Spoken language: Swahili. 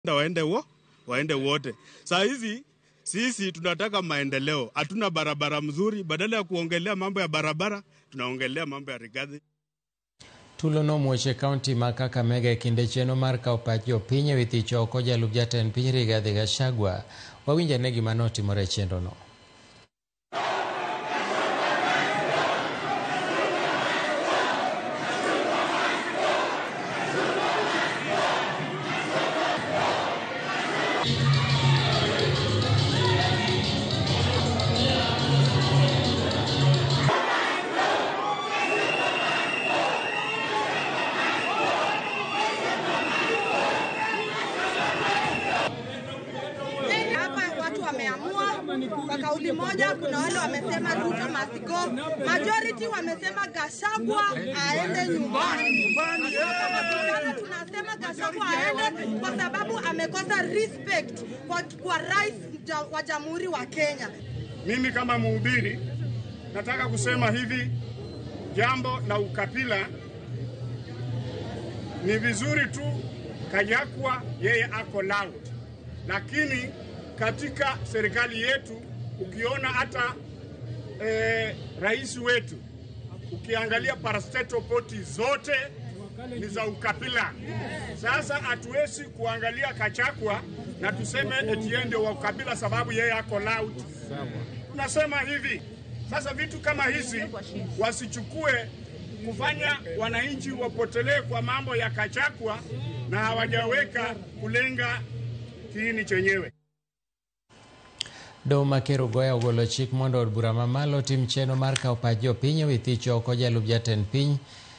waende wo waende wote. Saa hizi sisi tunataka maendeleo, hatuna barabara mzuri. Badala ya kuongelea mambo ya barabara, tunaongelea mambo ya Rigathi. tulo nomwoche kaunti ma Kakamega e kinde chenro mar kawo pach jopiny e wi thich oko jalup jatend piny Rigathi Gachagua. Wawinj ane gima notimore e chenrono. Hapa watu wameamua kwa kauli moja. Kuna wale wamesema Ruto must go, majority wamesema Gachagua aende nyumbani. Vijana tunasema Gachagua aende kwa sababu amekosa respect kwa, kwa rais ja- wa jamhuri wa Kenya. Mimi kama mhubiri nataka kusema hivi, jambo la ukabila ni vizuri tu Kayakwa yeye ako loud, lakini katika serikali yetu ukiona hata eh, rais wetu ukiangalia parastatal poti zote ni za ukabila. Sasa hatuwezi kuangalia Kachakwa na tuseme eti yeye ndio wa ukabila sababu yeye ako loud. Tunasema hivi sasa, vitu kama hizi wasichukue kufanya wananchi wapotelee kwa mambo ya Kachakwa na hawajaweka kulenga kiini chenyewe. Doho ma Kerugoya ogolo chik mondo od bura mamalo tim chenro mar kawo pach jopiny e wi thich oko jalup jatend piny